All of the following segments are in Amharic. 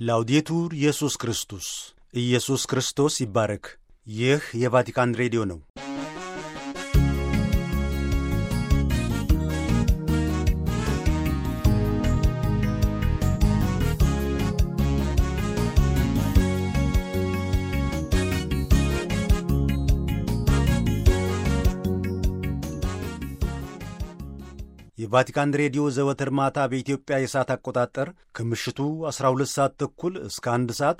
ላውዴቱር ኢየሱስ ክርስቶስ ኢየሱስ ክርስቶስ ይባረክ። ይህ የቫቲካን ሬዲዮ ነው። የቫቲካን ሬዲዮ ዘወትር ማታ በኢትዮጵያ የሰዓት አቆጣጠር ከምሽቱ 12 ሰዓት ተኩል እስከ 1 ሰዓት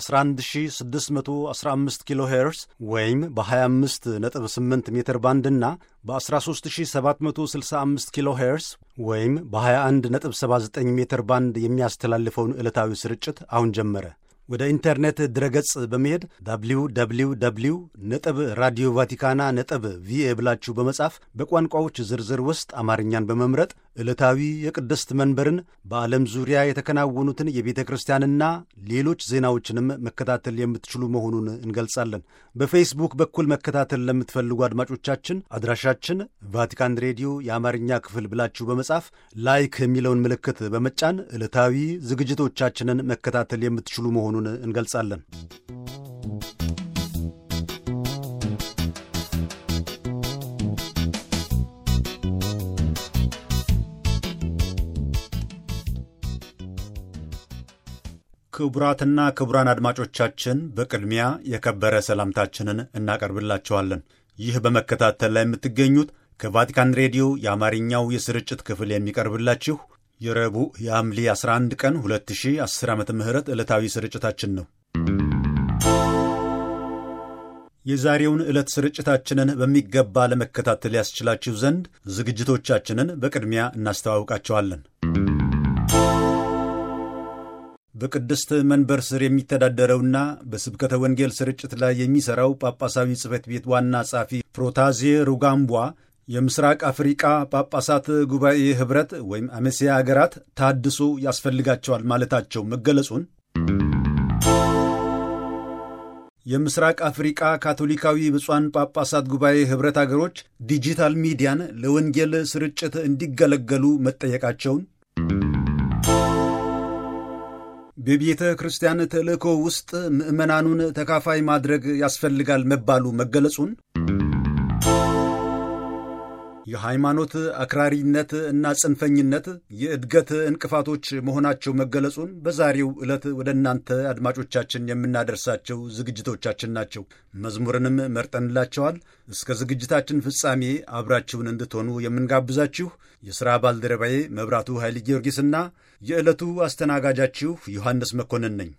በ11615 ኪሎ ሄርስ ወይም በ258 ሜትር ባንድ እና በ13765 ኪሎ ሄርስ ወይም በ2179 ሜትር ባንድ የሚያስተላልፈውን ዕለታዊ ስርጭት አሁን ጀመረ። ወደ ኢንተርኔት ድረገጽ በመሄድ ዳብሊው ዳብሊው ዳብሊው ነጥብ ራዲዮ ቫቲካና ነጥብ ቪኤ ብላችሁ በመጻፍ በቋንቋዎች ዝርዝር ውስጥ አማርኛን በመምረጥ ዕለታዊ የቅድስት መንበርን በዓለም ዙሪያ የተከናወኑትን የቤተ ክርስቲያንና ሌሎች ዜናዎችንም መከታተል የምትችሉ መሆኑን እንገልጻለን። በፌስቡክ በኩል መከታተል ለምትፈልጉ አድማጮቻችን አድራሻችን ቫቲካን ሬዲዮ የአማርኛ ክፍል ብላችሁ በመጻፍ ላይክ የሚለውን ምልክት በመጫን ዕለታዊ ዝግጅቶቻችንን መከታተል የምትችሉ መሆኑን እንገልጻለን። ክቡራትና ክቡራን አድማጮቻችን በቅድሚያ የከበረ ሰላምታችንን እናቀርብላችኋለን። ይህ በመከታተል ላይ የምትገኙት ከቫቲካን ሬዲዮ የአማርኛው የስርጭት ክፍል የሚቀርብላችሁ የረቡዕ የሐምሌ 11 ቀን 2010 ዓ ም ዕለታዊ ስርጭታችን ነው። የዛሬውን ዕለት ስርጭታችንን በሚገባ ለመከታተል ያስችላችሁ ዘንድ ዝግጅቶቻችንን በቅድሚያ እናስተዋውቃቸዋለን። በቅድስት መንበር ስር የሚተዳደረውና በስብከተ ወንጌል ስርጭት ላይ የሚሠራው ጳጳሳዊ ጽሕፈት ቤት ዋና ጸሐፊ ፕሮታዜ ሩጋምቧ የምስራቅ አፍሪቃ ጳጳሳት ጉባኤ ኅብረት ወይም አሜሲያ አገራት ታድሶ ያስፈልጋቸዋል ማለታቸው መገለጹን፣ የምስራቅ አፍሪቃ ካቶሊካዊ ብፁዓን ጳጳሳት ጉባኤ ኅብረት አገሮች ዲጂታል ሚዲያን ለወንጌል ስርጭት እንዲገለገሉ መጠየቃቸውን በቤተ ክርስቲያን ተልእኮ ውስጥ ምዕመናኑን ተካፋይ ማድረግ ያስፈልጋል መባሉ መገለጹን የሃይማኖት አክራሪነት እና ጽንፈኝነት የእድገት እንቅፋቶች መሆናቸው መገለጹን በዛሬው ዕለት ወደ እናንተ አድማጮቻችን የምናደርሳቸው ዝግጅቶቻችን ናቸው። መዝሙርንም መርጠንላቸዋል። እስከ ዝግጅታችን ፍጻሜ አብራችሁን እንድትሆኑ የምንጋብዛችሁ የሥራ ባልደረባዬ መብራቱ ኃይለ ጊዮርጊስና የዕለቱ አስተናጋጃችሁ ዮሐንስ መኮንን ነኝ።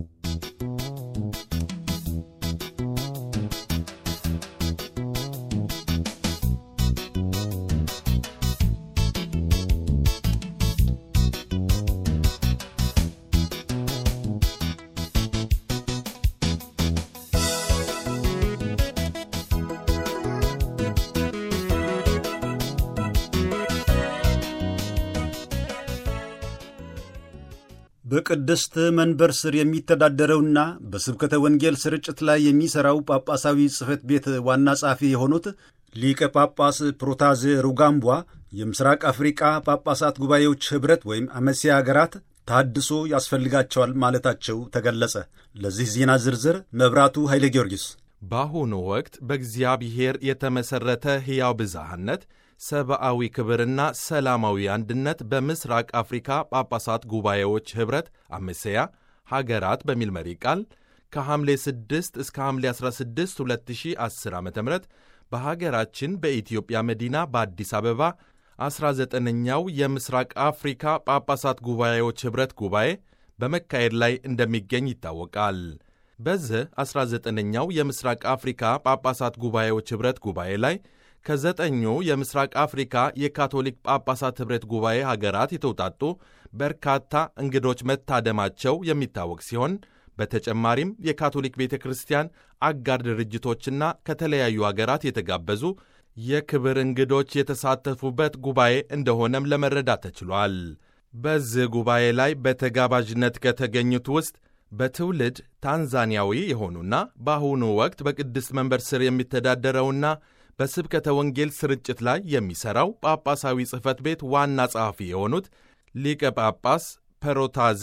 በቅድስት መንበር ስር የሚተዳደረውና በስብከተ ወንጌል ስርጭት ላይ የሚሠራው ጳጳሳዊ ጽሕፈት ቤት ዋና ጸሐፊ የሆኑት ሊቀ ጳጳስ ፕሮታዜ ሩጋምቧ የምስራቅ አፍሪቃ ጳጳሳት ጉባኤዎች ኅብረት ወይም አመሲያ አገራት ታድሶ ያስፈልጋቸዋል ማለታቸው ተገለጸ። ለዚህ ዜና ዝርዝር መብራቱ ኃይለ ጊዮርጊስ። በአሁኑ ወቅት በእግዚአብሔር የተመሠረተ ሕያው ብዝሃነት ሰብአዊ ክብርና ሰላማዊ አንድነት በምስራቅ አፍሪካ ጳጳሳት ጉባኤዎች ኅብረት አሜሴያ ሀገራት በሚል መሪ ቃል ከሐምሌ 6 እስከ ሐምሌ 16 2010 ዓ ም በሀገራችን በኢትዮጵያ መዲና በአዲስ አበባ 19ኛው የምስራቅ አፍሪካ ጳጳሳት ጉባኤዎች ኅብረት ጉባኤ በመካሄድ ላይ እንደሚገኝ ይታወቃል። በዚህ 19ኛው የምስራቅ አፍሪካ ጳጳሳት ጉባኤዎች ኅብረት ጉባኤ ላይ ከዘጠኙ የምስራቅ አፍሪካ የካቶሊክ ጳጳሳት ኅብረት ጉባኤ ሀገራት የተውጣጡ በርካታ እንግዶች መታደማቸው የሚታወቅ ሲሆን በተጨማሪም የካቶሊክ ቤተ ክርስቲያን አጋር ድርጅቶችና ከተለያዩ ሀገራት የተጋበዙ የክብር እንግዶች የተሳተፉበት ጉባኤ እንደሆነም ለመረዳት ተችሏል። በዚህ ጉባኤ ላይ በተጋባዥነት ከተገኙት ውስጥ በትውልድ ታንዛኒያዊ የሆኑና በአሁኑ ወቅት በቅድስት መንበር ስር የሚተዳደረውና በስብከተ ወንጌል ስርጭት ላይ የሚሠራው ጳጳሳዊ ጽሕፈት ቤት ዋና ጸሐፊ የሆኑት ሊቀ ጳጳስ ፐሮታዜ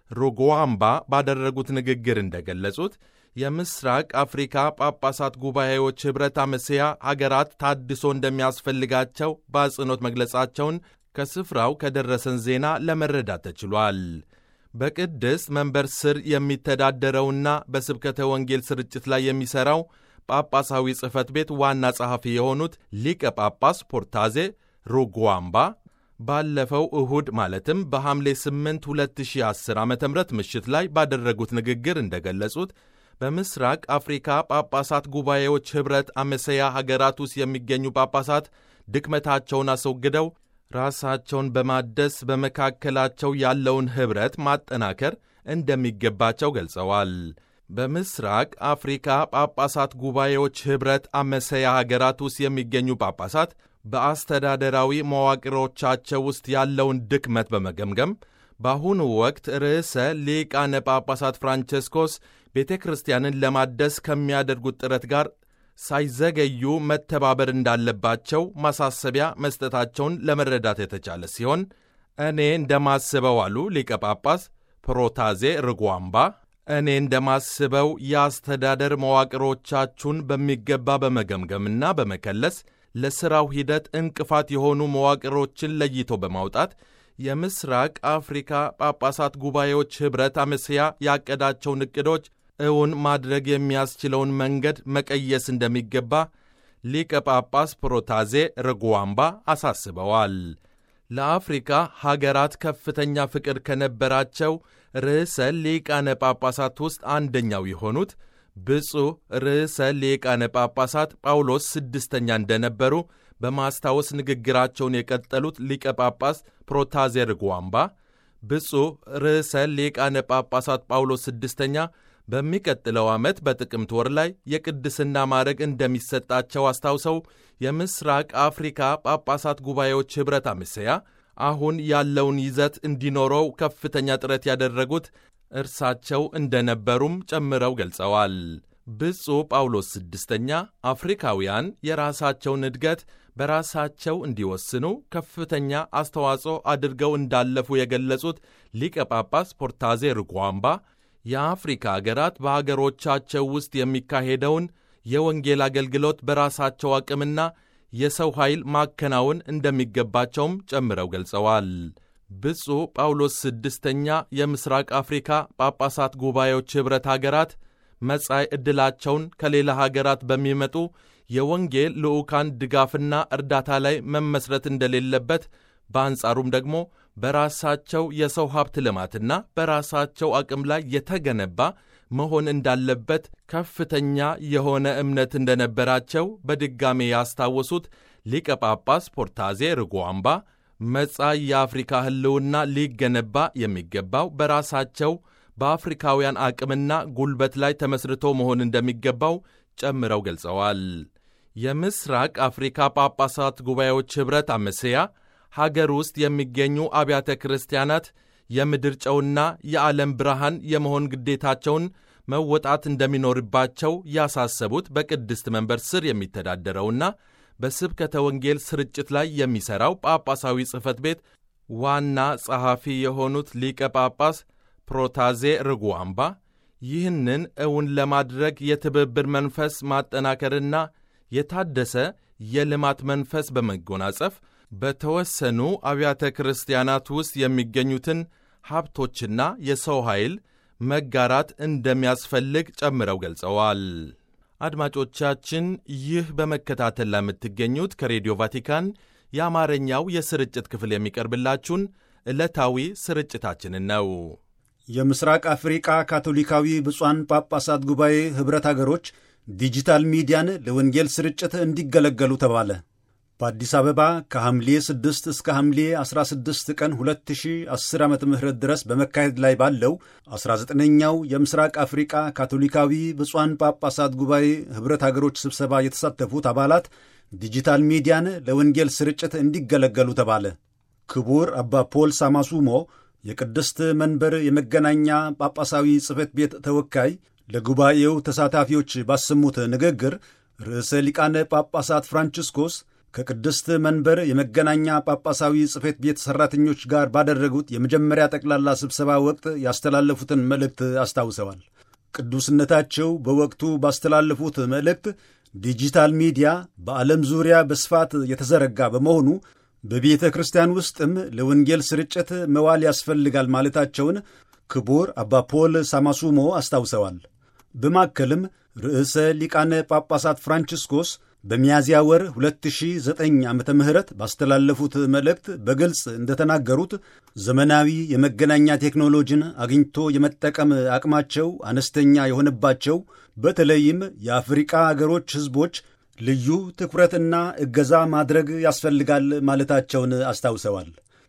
ሩጓምባ ባደረጉት ንግግር እንደገለጹት የምስራቅ አፍሪካ ጳጳሳት ጉባኤዎች ኅብረት አመሴያ ሀገራት ታድሶ እንደሚያስፈልጋቸው በአጽንኦት መግለጻቸውን ከስፍራው ከደረሰን ዜና ለመረዳት ተችሏል። በቅድስት መንበር ስር የሚተዳደረውና በስብከተ ወንጌል ስርጭት ላይ የሚሠራው ጳጳሳዊ ጽሕፈት ቤት ዋና ጸሐፊ የሆኑት ሊቀ ጳጳስ ፖርታዜ ሩጓምባ ባለፈው እሁድ ማለትም በሐምሌ 8 2010 ዓ ም ምሽት ላይ ባደረጉት ንግግር እንደገለጹት በምስራቅ አፍሪካ ጳጳሳት ጉባኤዎች ኅብረት አመሰያ ሀገራት ውስጥ የሚገኙ ጳጳሳት ድክመታቸውን አስወግደው ራሳቸውን በማደስ በመካከላቸው ያለውን ኅብረት ማጠናከር እንደሚገባቸው ገልጸዋል። በምስራቅ አፍሪካ ጳጳሳት ጉባኤዎች ኅብረት አመሰያ ሀገራት ውስጥ የሚገኙ ጳጳሳት በአስተዳደራዊ መዋቅሮቻቸው ውስጥ ያለውን ድክመት በመገምገም በአሁኑ ወቅት ርዕሰ ሊቃነ ጳጳሳት ፍራንቸስኮስ ቤተ ክርስቲያንን ለማደስ ከሚያደርጉት ጥረት ጋር ሳይዘገዩ መተባበር እንዳለባቸው ማሳሰቢያ መስጠታቸውን ለመረዳት የተቻለ ሲሆን እኔ እንደማስበው አሉ ሊቀ ጳጳስ ፕሮታዜ ርጓምባ እኔ እንደማስበው የአስተዳደር መዋቅሮቻችሁን በሚገባ በመገምገምና በመከለስ ለሥራው ሂደት እንቅፋት የሆኑ መዋቅሮችን ለይቶ በማውጣት የምስራቅ አፍሪካ ጳጳሳት ጉባኤዎች ኅብረት አመስያ ያቀዳቸውን ዕቅዶች እውን ማድረግ የሚያስችለውን መንገድ መቀየስ እንደሚገባ ሊቀ ጳጳስ ፕሮታዜ ርጓምባ አሳስበዋል። ለአፍሪካ ሀገራት ከፍተኛ ፍቅር ከነበራቸው ርዕሰ ሊቃነ ጳጳሳት ውስጥ አንደኛው የሆኑት ብፁዕ ርዕሰ ሊቃነ ጳጳሳት ጳውሎስ ስድስተኛ እንደነበሩ በማስታወስ ንግግራቸውን የቀጠሉት ሊቀ ጳጳስ ፕሮታዜ ርጓምባ ብፁዕ ርዕሰ ሊቃነ ጳጳሳት ጳውሎስ ስድስተኛ በሚቀጥለው ዓመት በጥቅምት ወር ላይ የቅድስና ማዕረግ እንደሚሰጣቸው አስታውሰው የምስራቅ አፍሪካ ጳጳሳት ጉባኤዎች ኅብረት አመሰያ አሁን ያለውን ይዘት እንዲኖረው ከፍተኛ ጥረት ያደረጉት እርሳቸው እንደነበሩም ጨምረው ገልጸዋል። ብፁዕ ጳውሎስ ስድስተኛ አፍሪካውያን የራሳቸውን እድገት በራሳቸው እንዲወስኑ ከፍተኛ አስተዋጽኦ አድርገው እንዳለፉ የገለጹት ሊቀ ጳጳስ ፖርታዜ ርጓምባ የአፍሪካ አገራት በአገሮቻቸው ውስጥ የሚካሄደውን የወንጌል አገልግሎት በራሳቸው አቅምና የሰው ኃይል ማከናወን እንደሚገባቸውም ጨምረው ገልጸዋል። ብፁዕ ጳውሎስ ስድስተኛ የምሥራቅ አፍሪካ ጳጳሳት ጉባኤዎች ኅብረት አገራት መጻኢ ዕድላቸውን ከሌላ ሀገራት በሚመጡ የወንጌል ልዑካን ድጋፍና እርዳታ ላይ መመስረት እንደሌለበት በአንጻሩም ደግሞ በራሳቸው የሰው ሀብት ልማትና በራሳቸው አቅም ላይ የተገነባ መሆን እንዳለበት ከፍተኛ የሆነ እምነት እንደነበራቸው በድጋሜ ያስታወሱት ሊቀ ጳጳስ ፖርታዜ ርጓምባ መጻኢ የአፍሪካ ሕልውና ሊገነባ የሚገባው በራሳቸው በአፍሪካውያን አቅምና ጉልበት ላይ ተመስርቶ መሆን እንደሚገባው ጨምረው ገልጸዋል። የምስራቅ አፍሪካ ጳጳሳት ጉባኤዎች ኅብረት አመሰያ ሀገር ውስጥ የሚገኙ አብያተ ክርስቲያናት የምድር ጨውና የዓለም ብርሃን የመሆን ግዴታቸውን መወጣት እንደሚኖርባቸው ያሳሰቡት በቅድስት መንበር ስር የሚተዳደረውና በስብከተ ወንጌል ስርጭት ላይ የሚሠራው ጳጳሳዊ ጽሕፈት ቤት ዋና ጸሐፊ የሆኑት ሊቀ ጳጳስ ፕሮታዜ ርጓምባ ይህንን እውን ለማድረግ የትብብር መንፈስ ማጠናከርና የታደሰ የልማት መንፈስ በመጎናጸፍ በተወሰኑ አብያተ ክርስቲያናት ውስጥ የሚገኙትን ሀብቶችና የሰው ኃይል መጋራት እንደሚያስፈልግ ጨምረው ገልጸዋል። አድማጮቻችን፣ ይህ በመከታተል ላይ የምትገኙት ከሬዲዮ ቫቲካን የአማርኛው የስርጭት ክፍል የሚቀርብላችሁን ዕለታዊ ስርጭታችንን ነው። የምስራቅ አፍሪቃ ካቶሊካዊ ብፁዓን ጳጳሳት ጉባኤ ኅብረት አገሮች ዲጂታል ሚዲያን ለወንጌል ስርጭት እንዲገለገሉ ተባለ። በአዲስ አበባ ከሐምሌ 6 እስከ ሐምሌ 16 ቀን 2010 ዓ ም ድረስ በመካሄድ ላይ ባለው 19ኛው የምስራቅ አፍሪቃ ካቶሊካዊ ብፁዓን ጳጳሳት ጉባኤ ኅብረት አገሮች ስብሰባ የተሳተፉት አባላት ዲጂታል ሚዲያን ለወንጌል ስርጭት እንዲገለገሉ ተባለ። ክቡር አባ ፖል ሳማሱሞ የቅድስት መንበር የመገናኛ ጳጳሳዊ ጽሕፈት ቤት ተወካይ ለጉባኤው ተሳታፊዎች ባሰሙት ንግግር ርዕሰ ሊቃነ ጳጳሳት ፍራንቺስኮስ ከቅድስት መንበር የመገናኛ ጳጳሳዊ ጽሕፈት ቤት ሠራተኞች ጋር ባደረጉት የመጀመሪያ ጠቅላላ ስብሰባ ወቅት ያስተላለፉትን መልእክት አስታውሰዋል። ቅዱስነታቸው በወቅቱ ባስተላለፉት መልእክት ዲጂታል ሚዲያ በዓለም ዙሪያ በስፋት የተዘረጋ በመሆኑ በቤተ ክርስቲያን ውስጥም ለወንጌል ስርጭት መዋል ያስፈልጋል ማለታቸውን ክቡር አባ ፖል ሳማሱሞ አስታውሰዋል። በማከልም ርዕሰ ሊቃነ ጳጳሳት ፍራንቺስኮስ በሚያዝያ ወር 2009 ዓ ም ባስተላለፉት መልእክት በግልጽ እንደተናገሩት ዘመናዊ የመገናኛ ቴክኖሎጂን አግኝቶ የመጠቀም አቅማቸው አነስተኛ የሆነባቸው በተለይም የአፍሪቃ አገሮች ሕዝቦች ልዩ ትኩረትና እገዛ ማድረግ ያስፈልጋል ማለታቸውን አስታውሰዋል።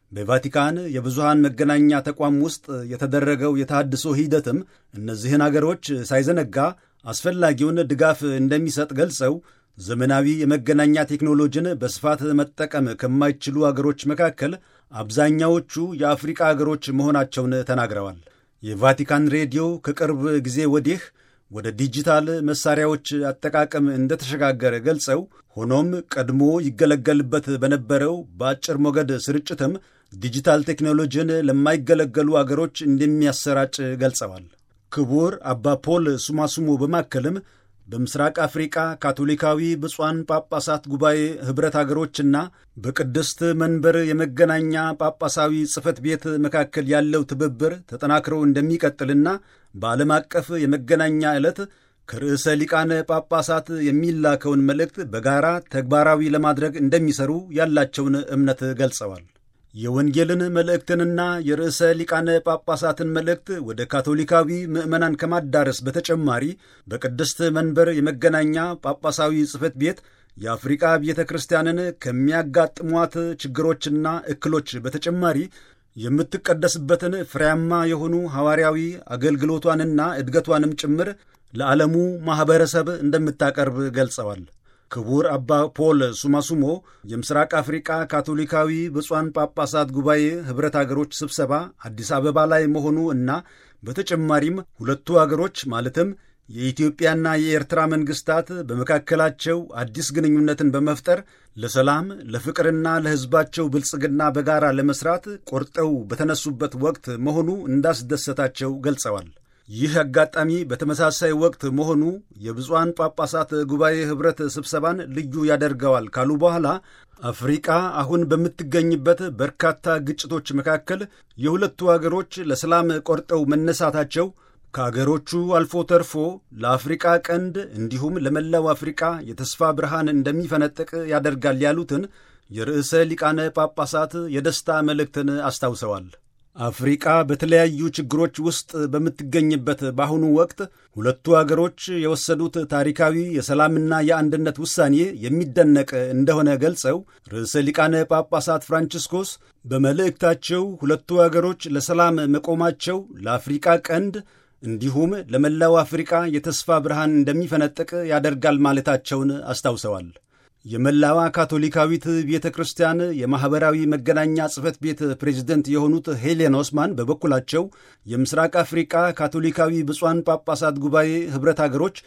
በቫቲካን የብዙሃን መገናኛ ተቋም ውስጥ የተደረገው የተሃድሶ ሂደትም እነዚህን አገሮች ሳይዘነጋ አስፈላጊውን ድጋፍ እንደሚሰጥ ገልጸው ዘመናዊ የመገናኛ ቴክኖሎጂን በስፋት መጠቀም ከማይችሉ አገሮች መካከል አብዛኛዎቹ የአፍሪቃ አገሮች መሆናቸውን ተናግረዋል። የቫቲካን ሬዲዮ ከቅርብ ጊዜ ወዲህ ወደ ዲጂታል መሳሪያዎች አጠቃቀም እንደተሸጋገረ ገልጸው ሆኖም ቀድሞ ይገለገልበት በነበረው በአጭር ሞገድ ስርጭትም ዲጂታል ቴክኖሎጂን ለማይገለገሉ አገሮች እንደሚያሰራጭ ገልጸዋል። ክቡር አባ ፖል ሱማሱሙ በማከልም በምስራቅ አፍሪቃ ካቶሊካዊ ብፁዓን ጳጳሳት ጉባኤ ኅብረት አገሮችና በቅድስት መንበር የመገናኛ ጳጳሳዊ ጽሕፈት ቤት መካከል ያለው ትብብር ተጠናክሮ እንደሚቀጥልና በዓለም አቀፍ የመገናኛ ዕለት ከርዕሰ ሊቃነ ጳጳሳት የሚላከውን መልእክት በጋራ ተግባራዊ ለማድረግ እንደሚሰሩ ያላቸውን እምነት ገልጸዋል። የወንጌልን መልእክትንና የርዕሰ ሊቃነ ጳጳሳትን መልእክት ወደ ካቶሊካዊ ምዕመናን ከማዳረስ በተጨማሪ በቅድስት መንበር የመገናኛ ጳጳሳዊ ጽሕፈት ቤት የአፍሪቃ ቤተ ክርስቲያንን ከሚያጋጥሟት ችግሮችና እክሎች በተጨማሪ የምትቀደስበትን ፍሬያማ የሆኑ ሐዋርያዊ አገልግሎቷንና እድገቷንም ጭምር ለዓለሙ ማኅበረሰብ እንደምታቀርብ ገልጸዋል። ክቡር አባ ፖል ሱማሱሞ የምስራቅ አፍሪቃ ካቶሊካዊ ብፁዓን ጳጳሳት ጉባኤ ኅብረት አገሮች ስብሰባ አዲስ አበባ ላይ መሆኑ እና በተጨማሪም ሁለቱ አገሮች ማለትም የኢትዮጵያና የኤርትራ መንግሥታት በመካከላቸው አዲስ ግንኙነትን በመፍጠር ለሰላም ለፍቅርና ለሕዝባቸው ብልጽግና በጋራ ለመሥራት ቆርጠው በተነሱበት ወቅት መሆኑ እንዳስደሰታቸው ገልጸዋል። ይህ አጋጣሚ በተመሳሳይ ወቅት መሆኑ የብፁዓን ጳጳሳት ጉባኤ ኅብረት ስብሰባን ልዩ ያደርገዋል ካሉ በኋላ አፍሪቃ አሁን በምትገኝበት በርካታ ግጭቶች መካከል የሁለቱ አገሮች ለሰላም ቆርጠው መነሳታቸው ከአገሮቹ አልፎ ተርፎ ለአፍሪቃ ቀንድ እንዲሁም ለመላው አፍሪቃ የተስፋ ብርሃን እንደሚፈነጥቅ ያደርጋል ያሉትን የርዕሰ ሊቃነ ጳጳሳት የደስታ መልእክትን አስታውሰዋል። አፍሪቃ በተለያዩ ችግሮች ውስጥ በምትገኝበት በአሁኑ ወቅት ሁለቱ አገሮች የወሰዱት ታሪካዊ የሰላምና የአንድነት ውሳኔ የሚደነቅ እንደሆነ ገልጸው ርዕሰ ሊቃነ ጳጳሳት ፍራንቺስኮስ በመልእክታቸው ሁለቱ አገሮች ለሰላም መቆማቸው ለአፍሪቃ ቀንድ እንዲሁም ለመላው አፍሪቃ የተስፋ ብርሃን እንደሚፈነጥቅ ያደርጋል ማለታቸውን አስታውሰዋል። የመላዋ ካቶሊካዊት ቤተ ክርስቲያን የማኅበራዊ መገናኛ ጽሕፈት ቤት ፕሬዝደንት የሆኑት ሄሌን ኦስማን በበኩላቸው የምስራቅ አፍሪቃ ካቶሊካዊ ብፁዓን ጳጳሳት ጉባኤ ኅብረት አገሮች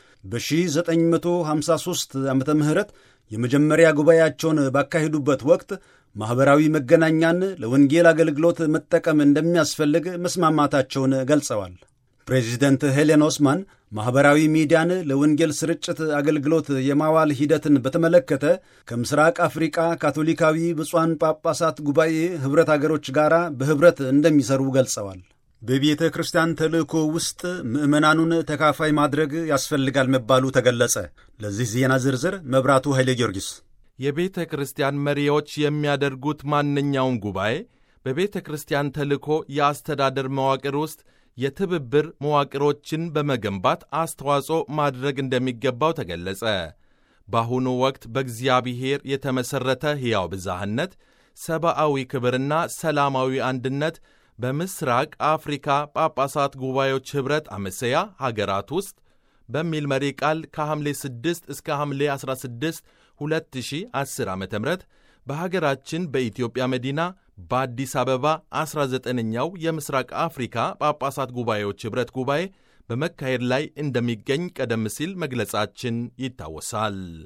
በ1953 ዓ ም የመጀመሪያ ጉባኤያቸውን ባካሄዱበት ወቅት ማኅበራዊ መገናኛን ለወንጌል አገልግሎት መጠቀም እንደሚያስፈልግ መስማማታቸውን ገልጸዋል። ፕሬዚደንት ሄሌን ኦስማን ማኅበራዊ ሚዲያን ለወንጌል ስርጭት አገልግሎት የማዋል ሂደትን በተመለከተ ከምስራቅ አፍሪቃ ካቶሊካዊ ብፁዓን ጳጳሳት ጉባኤ ኅብረት አገሮች ጋር በኅብረት እንደሚሰሩ ገልጸዋል። በቤተ ክርስቲያን ተልእኮ ውስጥ ምዕመናኑን ተካፋይ ማድረግ ያስፈልጋል መባሉ ተገለጸ። ለዚህ ዜና ዝርዝር መብራቱ ኃይለ ጊዮርጊስ። የቤተ ክርስቲያን መሪዎች የሚያደርጉት ማንኛውም ጉባኤ በቤተ ክርስቲያን ተልእኮ የአስተዳደር መዋቅር ውስጥ የትብብር መዋቅሮችን በመገንባት አስተዋጽኦ ማድረግ እንደሚገባው ተገለጸ። በአሁኑ ወቅት በእግዚአብሔር የተመሠረተ ሕያው ብዝሃነት፣ ሰብአዊ ክብርና ሰላማዊ አንድነት በምስራቅ አፍሪካ ጳጳሳት ጉባኤዎች ኅብረት አመሰያ ሀገራት ውስጥ በሚል መሪ ቃል ከሐምሌ 6 እስከ ሐምሌ 16 2010 ዓ ም በሀገራችን በኢትዮጵያ መዲና በአዲስ አበባ 19ኛው የምስራቅ አፍሪካ ጳጳሳት ጉባኤዎች ኅብረት ጉባኤ በመካሄድ ላይ እንደሚገኝ ቀደም ሲል መግለጻችን ይታወሳል።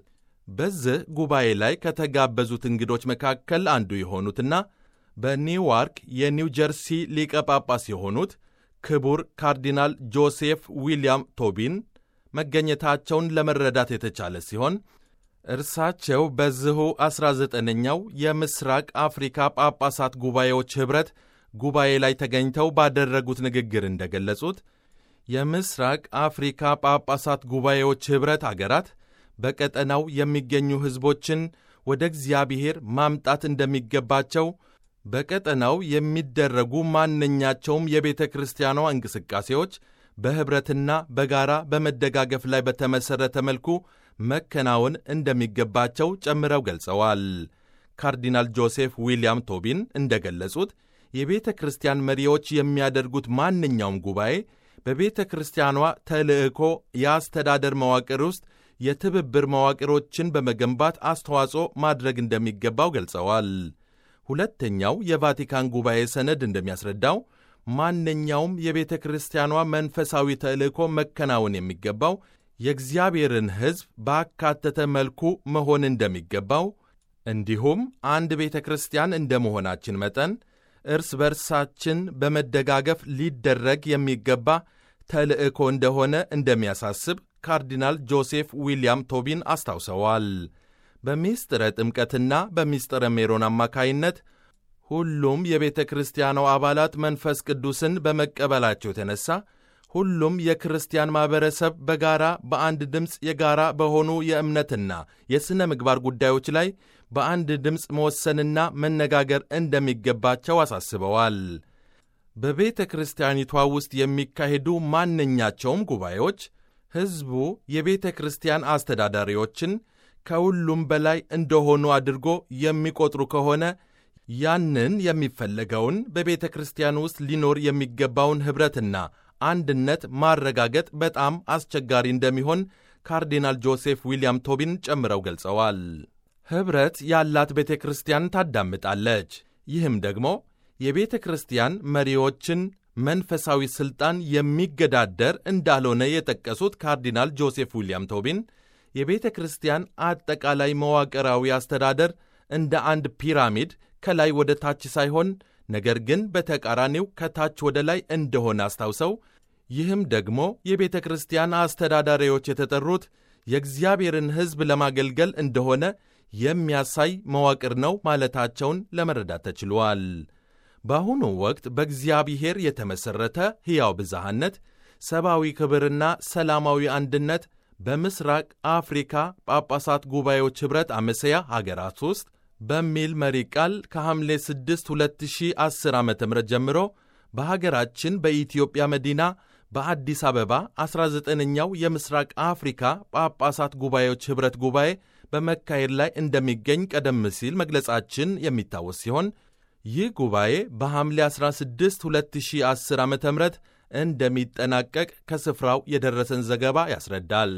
በዚህ ጉባኤ ላይ ከተጋበዙት እንግዶች መካከል አንዱ የሆኑትና በኒውዋርክ የኒው ጀርሲ ሊቀ ጳጳስ የሆኑት ክቡር ካርዲናል ጆሴፍ ዊልያም ቶቢን መገኘታቸውን ለመረዳት የተቻለ ሲሆን እርሳቸው በዚሁ 19ኛው የምስራቅ አፍሪካ ጳጳሳት ጉባኤዎች ኅብረት ጉባኤ ላይ ተገኝተው ባደረጉት ንግግር እንደገለጹት የምስራቅ አፍሪካ ጳጳሳት ጉባኤዎች ኅብረት አገራት በቀጠናው የሚገኙ ሕዝቦችን ወደ እግዚአብሔር ማምጣት እንደሚገባቸው በቀጠናው የሚደረጉ ማንኛቸውም የቤተ ክርስቲያኗ እንቅስቃሴዎች በኅብረትና በጋራ በመደጋገፍ ላይ በተመሠረተ መልኩ መከናወን እንደሚገባቸው ጨምረው ገልጸዋል። ካርዲናል ጆሴፍ ዊልያም ቶቢን እንደገለጹት የቤተ ክርስቲያን መሪዎች የሚያደርጉት ማንኛውም ጉባኤ በቤተ ክርስቲያኗ ተልዕኮ የአስተዳደር መዋቅር ውስጥ የትብብር መዋቅሮችን በመገንባት አስተዋጽኦ ማድረግ እንደሚገባው ገልጸዋል። ሁለተኛው የቫቲካን ጉባኤ ሰነድ እንደሚያስረዳው ማንኛውም የቤተ ክርስቲያኗ መንፈሳዊ ተልእኮ መከናወን የሚገባው የእግዚአብሔርን ሕዝብ ባካተተ መልኩ መሆን እንደሚገባው እንዲሁም አንድ ቤተ ክርስቲያን እንደ መሆናችን መጠን እርስ በርሳችን በመደጋገፍ ሊደረግ የሚገባ ተልእኮ እንደሆነ እንደሚያሳስብ ካርዲናል ጆሴፍ ዊልያም ቶቢን አስታውሰዋል። በሚስጥረ ጥምቀትና በሚስጥረ ሜሮን አማካይነት ሁሉም የቤተ ክርስቲያኗ አባላት መንፈስ ቅዱስን በመቀበላቸው የተነሳ ሁሉም የክርስቲያን ማኅበረሰብ በጋራ በአንድ ድምፅ የጋራ በሆኑ የእምነትና የሥነ ምግባር ጉዳዮች ላይ በአንድ ድምፅ መወሰንና መነጋገር እንደሚገባቸው አሳስበዋል። በቤተ ክርስቲያኒቷ ውስጥ የሚካሄዱ ማንኛቸውም ጉባኤዎች ሕዝቡ የቤተ ክርስቲያን አስተዳዳሪዎችን ከሁሉም በላይ እንደሆኑ አድርጎ የሚቆጥሩ ከሆነ ያንን የሚፈለገውን በቤተ ክርስቲያን ውስጥ ሊኖር የሚገባውን ኅብረትና አንድነት ማረጋገጥ በጣም አስቸጋሪ እንደሚሆን ካርዲናል ጆሴፍ ዊልያም ቶቢን ጨምረው ገልጸዋል። ኅብረት ያላት ቤተ ክርስቲያን ታዳምጣለች። ይህም ደግሞ የቤተ ክርስቲያን መሪዎችን መንፈሳዊ ሥልጣን የሚገዳደር እንዳልሆነ የጠቀሱት ካርዲናል ጆሴፍ ዊልያም ቶቢን የቤተ ክርስቲያን አጠቃላይ መዋቅራዊ አስተዳደር እንደ አንድ ፒራሚድ ከላይ ወደ ታች ሳይሆን ነገር ግን በተቃራኒው ከታች ወደ ላይ እንደሆነ አስታውሰው ይህም ደግሞ የቤተ ክርስቲያን አስተዳዳሪዎች የተጠሩት የእግዚአብሔርን ሕዝብ ለማገልገል እንደሆነ የሚያሳይ መዋቅር ነው ማለታቸውን ለመረዳት ተችሏል። በአሁኑ ወቅት በእግዚአብሔር የተመሠረተ ሕያው ብዝሃነት፣ ሰብአዊ ክብርና ሰላማዊ አንድነት በምስራቅ አፍሪካ ጳጳሳት ጉባኤዎች ኅብረት አመሰያ ሀገራት ውስጥ በሚል መሪ ቃል ከሐምሌ 6 2010 ዓ ም ጀምሮ በሀገራችን በኢትዮጵያ መዲና በአዲስ አበባ 19ኛው የምስራቅ አፍሪካ ጳጳሳት ጉባኤዎች ኅብረት ጉባኤ በመካሄድ ላይ እንደሚገኝ ቀደም ሲል መግለጻችን የሚታወስ ሲሆን ይህ ጉባኤ በሐምሌ 16 2010 ዓ ም እንደሚጠናቀቅ ከስፍራው የደረሰን ዘገባ ያስረዳል።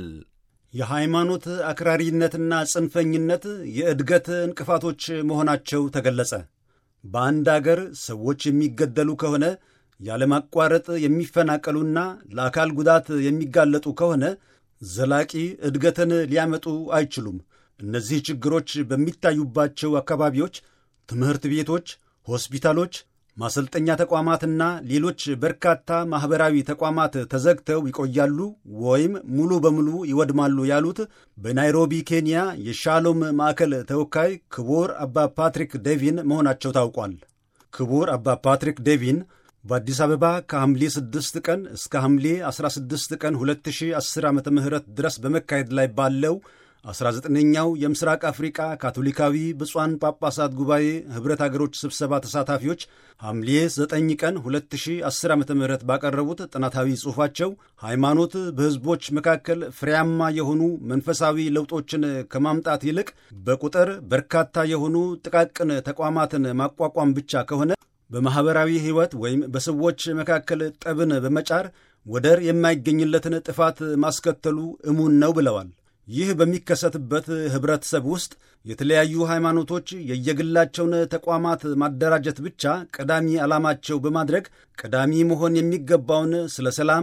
የሃይማኖት አክራሪነትና ጽንፈኝነት የእድገት እንቅፋቶች መሆናቸው ተገለጸ። በአንድ አገር ሰዎች የሚገደሉ ከሆነ ያለማቋረጥ የሚፈናቀሉና ለአካል ጉዳት የሚጋለጡ ከሆነ ዘላቂ እድገትን ሊያመጡ አይችሉም። እነዚህ ችግሮች በሚታዩባቸው አካባቢዎች ትምህርት ቤቶች፣ ሆስፒታሎች፣ ማሰልጠኛ ተቋማትና ሌሎች በርካታ ማኅበራዊ ተቋማት ተዘግተው ይቆያሉ ወይም ሙሉ በሙሉ ይወድማሉ ያሉት በናይሮቢ ኬንያ የሻሎም ማዕከል ተወካይ ክቡር አባ ፓትሪክ ዴቪን መሆናቸው ታውቋል። ክቡር አባ ፓትሪክ ዴቪን በአዲስ አበባ ከሐምሌ 6 ቀን እስከ ሐምሌ 16 ቀን 2010 ዓ ም ድረስ በመካሄድ ላይ ባለው 19ኛው የምስራቅ አፍሪቃ ካቶሊካዊ ብፁዓን ጳጳሳት ጉባኤ ኅብረት አገሮች ስብሰባ ተሳታፊዎች ሐምሌ 9 ቀን 2010 ዓ ም ባቀረቡት ጥናታዊ ጽሑፋቸው ሃይማኖት በሕዝቦች መካከል ፍሬያማ የሆኑ መንፈሳዊ ለውጦችን ከማምጣት ይልቅ በቁጥር በርካታ የሆኑ ጥቃቅን ተቋማትን ማቋቋም ብቻ ከሆነ በማኅበራዊ ሕይወት ወይም በሰዎች መካከል ጠብን በመጫር ወደር የማይገኝለትን ጥፋት ማስከተሉ እሙን ነው ብለዋል። ይህ በሚከሰትበት ኅብረተሰብ ውስጥ የተለያዩ ሃይማኖቶች የየግላቸውን ተቋማት ማደራጀት ብቻ ቀዳሚ ዓላማቸው በማድረግ ቀዳሚ መሆን የሚገባውን ስለ ሰላም፣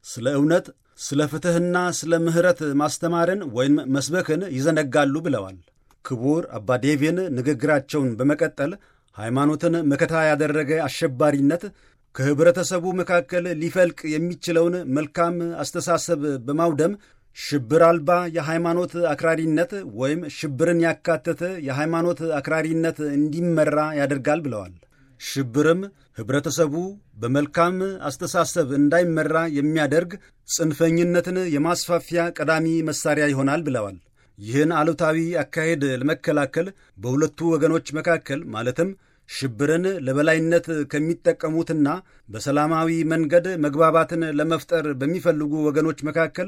ስለ እውነት፣ ስለ ፍትሕና ስለ ምሕረት ማስተማርን ወይም መስበክን ይዘነጋሉ ብለዋል። ክቡር አባ ዴቪን ንግግራቸውን በመቀጠል ሃይማኖትን መከታ ያደረገ አሸባሪነት ከኅብረተሰቡ መካከል ሊፈልቅ የሚችለውን መልካም አስተሳሰብ በማውደም ሽብር አልባ የሃይማኖት አክራሪነት ወይም ሽብርን ያካተተ የሃይማኖት አክራሪነት እንዲመራ ያደርጋል ብለዋል። ሽብርም ኅብረተሰቡ በመልካም አስተሳሰብ እንዳይመራ የሚያደርግ ጽንፈኝነትን የማስፋፊያ ቀዳሚ መሣሪያ ይሆናል ብለዋል። ይህን አሉታዊ አካሄድ ለመከላከል በሁለቱ ወገኖች መካከል ማለትም ሽብርን ለበላይነት ከሚጠቀሙትና በሰላማዊ መንገድ መግባባትን ለመፍጠር በሚፈልጉ ወገኖች መካከል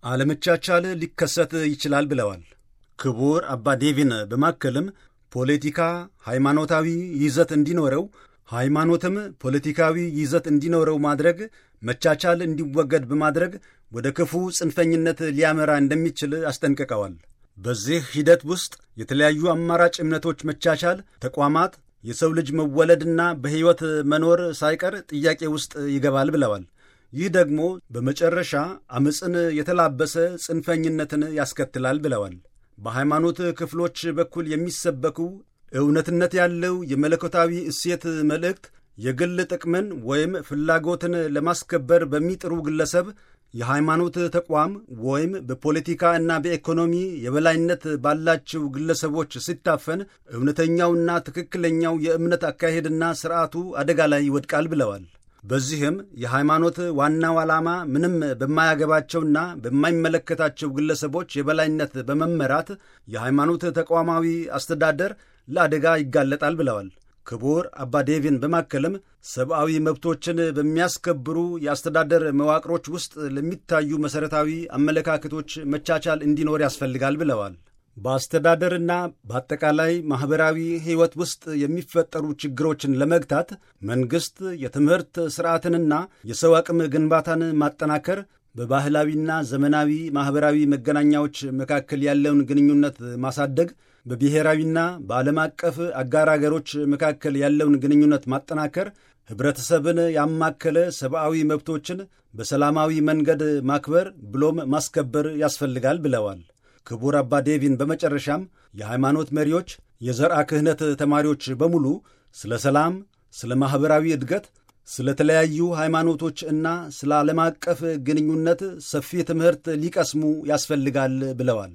አለመቻቻል ሊከሰት ይችላል ብለዋል። ክቡር አባ ዴቪን በማከልም ፖለቲካ ሃይማኖታዊ ይዘት እንዲኖረው፣ ሃይማኖትም ፖለቲካዊ ይዘት እንዲኖረው ማድረግ መቻቻል እንዲወገድ በማድረግ ወደ ክፉ ጽንፈኝነት ሊያመራ እንደሚችል አስጠንቅቀዋል። በዚህ ሂደት ውስጥ የተለያዩ አማራጭ እምነቶች መቻቻል፣ ተቋማት የሰው ልጅ መወለድና በሕይወት መኖር ሳይቀር ጥያቄ ውስጥ ይገባል ብለዋል። ይህ ደግሞ በመጨረሻ ዓመፅን የተላበሰ ጽንፈኝነትን ያስከትላል ብለዋል። በሃይማኖት ክፍሎች በኩል የሚሰበኩ እውነትነት ያለው የመለኮታዊ እሴት መልእክት የግል ጥቅምን ወይም ፍላጎትን ለማስከበር በሚጥሩ ግለሰብ የሃይማኖት ተቋም ወይም በፖለቲካ እና በኢኮኖሚ የበላይነት ባላቸው ግለሰቦች ሲታፈን እውነተኛውና ትክክለኛው የእምነት አካሄድና ሥርዓቱ አደጋ ላይ ይወድቃል ብለዋል። በዚህም የሃይማኖት ዋናው ዓላማ ምንም በማያገባቸውና በማይመለከታቸው ግለሰቦች የበላይነት በመመራት የሃይማኖት ተቋማዊ አስተዳደር ለአደጋ ይጋለጣል ብለዋል። ክቡር አባ ዴቪን በማከልም ሰብአዊ መብቶችን በሚያስከብሩ የአስተዳደር መዋቅሮች ውስጥ ለሚታዩ መሠረታዊ አመለካከቶች መቻቻል እንዲኖር ያስፈልጋል ብለዋል። በአስተዳደርና በአጠቃላይ ማኅበራዊ ሕይወት ውስጥ የሚፈጠሩ ችግሮችን ለመግታት መንግሥት የትምህርት ሥርዓትንና የሰው አቅም ግንባታን ማጠናከር፣ በባህላዊና ዘመናዊ ማኅበራዊ መገናኛዎች መካከል ያለውን ግንኙነት ማሳደግ በብሔራዊና በዓለም አቀፍ አጋር አገሮች መካከል ያለውን ግንኙነት ማጠናከር፣ ኅብረተሰብን ያማከለ ሰብአዊ መብቶችን በሰላማዊ መንገድ ማክበር ብሎም ማስከበር ያስፈልጋል ብለዋል። ክቡር አባ ዴቪን በመጨረሻም የሃይማኖት መሪዎች፣ የዘርአ ክህነት ተማሪዎች በሙሉ ስለ ሰላም፣ ስለ ማኅበራዊ እድገት፣ ስለ ተለያዩ ሃይማኖቶች እና ስለ ዓለም አቀፍ ግንኙነት ሰፊ ትምህርት ሊቀስሙ ያስፈልጋል ብለዋል።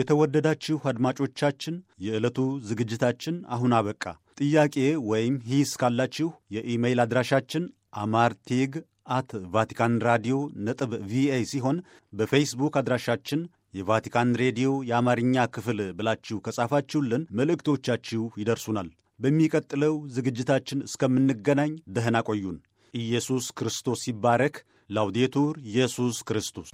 የተወደዳችሁ አድማጮቻችን የዕለቱ ዝግጅታችን አሁን አበቃ። ጥያቄ ወይም ሂስ ካላችሁ የኢሜይል አድራሻችን አማርቴግ አት ቫቲካን ራዲዮ ነጥብ ቪኦኤ ሲሆን በፌስቡክ አድራሻችን የቫቲካን ሬዲዮ የአማርኛ ክፍል ብላችሁ ከጻፋችሁልን መልእክቶቻችሁ ይደርሱናል። በሚቀጥለው ዝግጅታችን እስከምንገናኝ ደህና ቆዩን። ኢየሱስ ክርስቶስ ይባረክ። ላውዴቱር ኢየሱስ ክርስቶስ